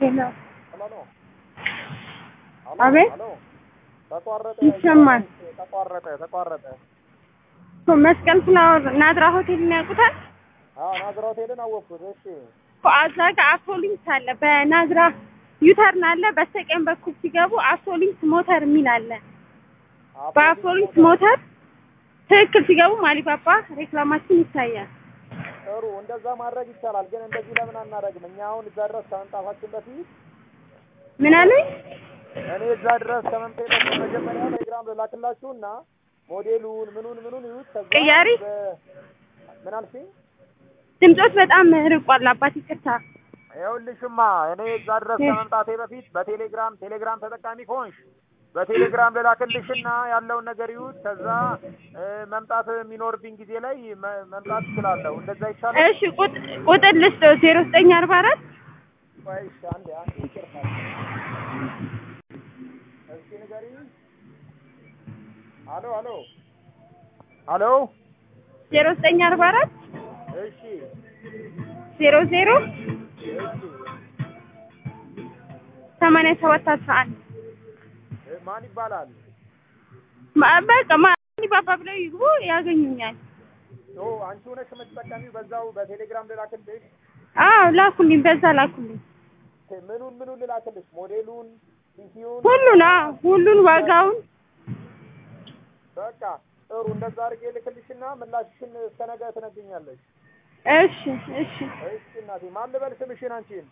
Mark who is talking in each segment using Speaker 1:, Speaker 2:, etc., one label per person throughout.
Speaker 1: ሄሎ
Speaker 2: ሄሎ
Speaker 1: አቤት
Speaker 2: ሄሎ ተቋረጠ
Speaker 1: ይሰማል።
Speaker 2: ተቋረጠ ተቋረጠ
Speaker 1: እኮ መስቀል ፍላወር ናዝራ ሆቴልን ያውቁታል?
Speaker 2: አዎ ናዝራ ሆቴልን አወቅኩት እሺ
Speaker 1: እኮ እዛ ጋር አፍሮሊንክስ አለ። በናዝራ ዩተርን አለ። በስተቀኝ በኩል ሲገቡ አፍሮሊንክስ ሞተር የሚል አለ። በአፍሮሊንክስ ሞተር ትክክል ሲገቡ ማሊባባ ሬክላማችን ይታያል።
Speaker 2: ጥሩ እንደዛ ማድረግ ይቻላል ግን እንደዚህ ለምን አናደርግም እኛ አሁን እዛ ድረስ ከመምጣታችን በፊት
Speaker 1: ምን አለኝ?
Speaker 2: እኔ እዛ ድረስ ከመምጣቴ በፊት መጀመሪያ ቴሌግራም ልላክላችሁና ሞዴሉን ምኑን ምኑን ይዩት ከዛ
Speaker 1: ቅያሪ?
Speaker 2: በ- ምን አልሽኝ
Speaker 1: ድምፆት በጣም ርቋል። አባት ይቅርታ።
Speaker 2: ይኸውልሽማ እኔ እዛ ድረስ ከመምጣቴ በፊት በቴሌግራም ቴሌግራም ተጠቃሚ ከሆንሽ በቴሌግራም ልላክልሽና ያለውን ነገር ይዩት ከዛ እ፣ መምጣት የሚኖርብኝ ጊዜ ላይ መ- መምጣት እችላለሁ እንደዛ ይቻላል
Speaker 1: እሺ ቁጥ- ቁጥር ልስጠው ዜሮ ዘጠኝ አርባ አራት
Speaker 2: ቆይ እሺ አንዴ አንዴ ይቅርታ እስኪ ንገሪኝ አሎ አሎ አሎ
Speaker 1: ዜሮ ዘጠኝ አርባ አራት
Speaker 2: እሺ
Speaker 1: ዜሮ ዜሮ
Speaker 2: እሺ
Speaker 1: ሰማንያ ሰባት አስራ አንድ
Speaker 2: እ፣ ማን ይባላል
Speaker 1: ማ- በቃ ማሊባባ ብለው ይግቡ ያገኙኛል።
Speaker 2: ኦ አንቺ ሆነሽ የምትጠቀሚው በዛው በቴሌግራም ልላክልሽ
Speaker 1: አዎ ላኩልኝ፣ በዛ ላኩልኝ።
Speaker 2: ምኑን ምኑን ልላክልሽ ሞዴሉን ሲሲውን
Speaker 1: ሁሉን አዎ ሁሉን ዋጋውን
Speaker 2: በቃ ጥሩ እንደዛ አድርጌ ልክልሽና ምላሽሽን እስከ ነገ ትነግኛለሽ
Speaker 1: እሺ እሺ
Speaker 2: እሺ እናቴ ማን ልበል ስምሽን አንቺን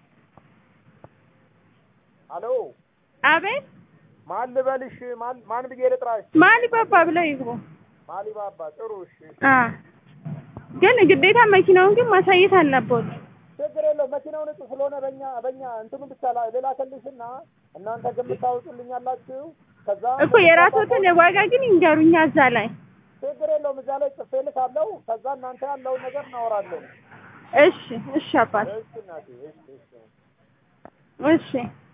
Speaker 2: አሎ
Speaker 1: አቤት
Speaker 2: ማን ልበልሽ ማን ማን ብዬ ልጥራሽ
Speaker 1: ማሊባባ ብለው ይግቡ።
Speaker 2: ማሊባባ ጥሩ እሺ
Speaker 1: አ ግን ግዴታ መኪናውን ግን ማሳየት አለበት።
Speaker 2: ችግር የለው መኪናው ንጹህ ስለሆነ በእኛ በእኛ እንትኑ ብቻ ላ- ልላክልሽና እናንተ ግምት ታወጡልኛላችሁ ከዛ
Speaker 1: እኮ የራስዎትን ዋጋ ግን ይንገሩኛ እዛ ላይ።
Speaker 2: ችግር የለውም እዛ ላይ ጽፌ ልካለሁ ከዛ እናንተ ያለውን ነገር እናወራለን
Speaker 1: እሺ እሺ አባት
Speaker 2: እሺ እናቴ እሺ እሺ
Speaker 1: እሺ